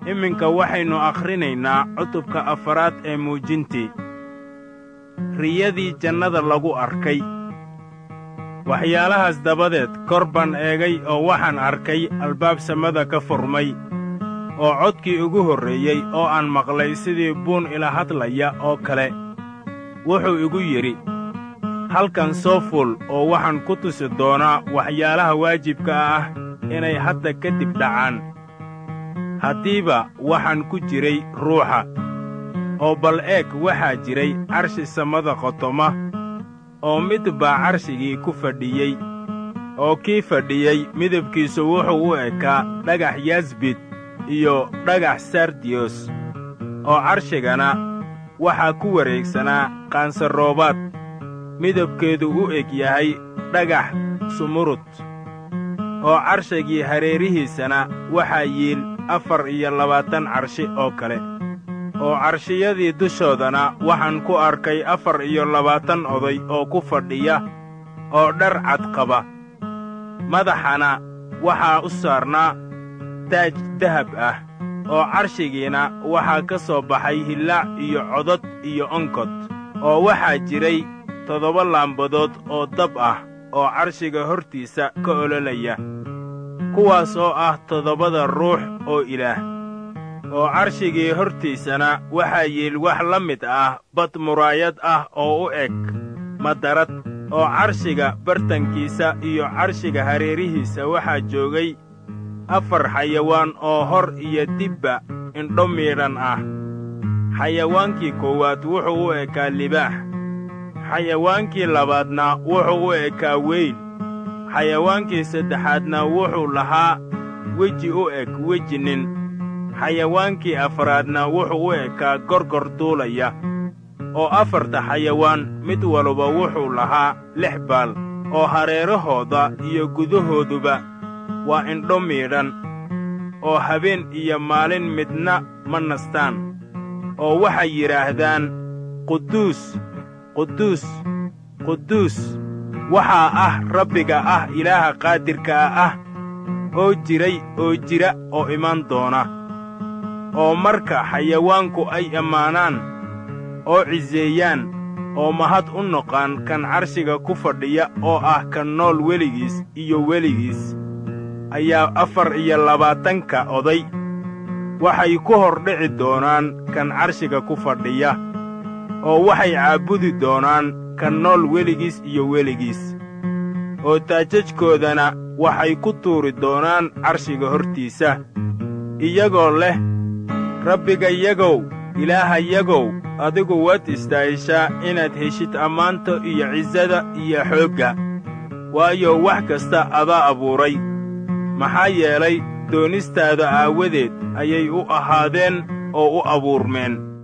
iminka waxaynu akhrinaynaa cutubka afaraad ee muujintii riyadii jannada lagu arkay waxyaalahaas dabadeed kor baan eegay oo waxaan arkay albaab samada ka furmay oo codkii ugu horreeyey oo aan maqlay sidii buun ila hadlaya oo kale wuxuu igu yidhi halkan soo fuul oo waxaan ku tusi doonaa waxyaalaha waajibka ah inay hadda ka dib dhacaan haddiiba waxaan ku jiray ruuxa oo bal eeg waxaa jiray carshi samada qotoma oo mid baa carshigii ku fadhiyey oo kii fadhiyey midabkiisu wuxuu u ekaa dhagax yasbid iyo dhagax sardiyos oo carshigana waxaa ku wareegsanaa qaansaroobaad midabkeedu u eg yahay dhagax sumurud oo carshigii hareerihiisana waxaa yiil afar iyo labaatan carshi oo kale oo carshiyadii dushoodana waxaan ku arkay afar iyo labaatan oday oo ku fadhiya oo dhar cad qaba madaxana waxaa u saarnaa taaj dahab ah oo carshigiina waxaa ka soo baxay hillaac iyo codod iyo onkod oo waxaa jiray toddoba laambadood oo dab ah oo carshiga hortiisa ka ololaya kuwaas oo ah toddobada ruux oo ilaah oo carshigii hortiisana waxaa yiil wax la mid ah bad muraayad ah oo u eg madarad oo carshiga bartankiisa iyo carshiga hareerihiisa waxaa joogay afar xayawaan oo hor iyo dibba indho miidhan ah xayawaankii koowaad wuxuu u ekaa libaax xayawaankii labaadna wuxuu u ekaa weyn xayawaankii saddexaadna wuxuu lahaa weji u eg weji nin xayawaankii afraadna wuxuu u ekaa gorgor duulaya oo afarta xayawaan mid waluba wuxuu lahaa lix baal oo hareerahooda iyo gudahooduba waa indho miidhan oo habeen iyo maalin midna ma nastaan oo waxay yidhaahdaan quduus quduus quduus waxaa ah rabbiga ah ilaaha qaadirkaa ah oo jiray oo jira oo imaan doona oo marka xayawaanku ay ammaanaan oo ciseeyaan oo mahad u noqaan kan carshiga ku fadhiya oo ah kan nool weligiis iyo weligiis ayaa afar iyo labaatanka oday waxay ku hor dhici doonaan kan carshiga ku fadhiya oo waxay caabudi doonaan kan nool weligiis iyo weligiis oo taajajkoodana waxay ku tuuri doonaan carshiga hortiisa iyagoo leh rabbigayagow ilaahayagow adigu waad istaahishaa inaad heshid ammaanta iyo cisada iyo xoogga waayo wax kasta adaa abuuray maxaa yeelay doonistaada aawadeed ayay u ahaadeen oo u abuurmeen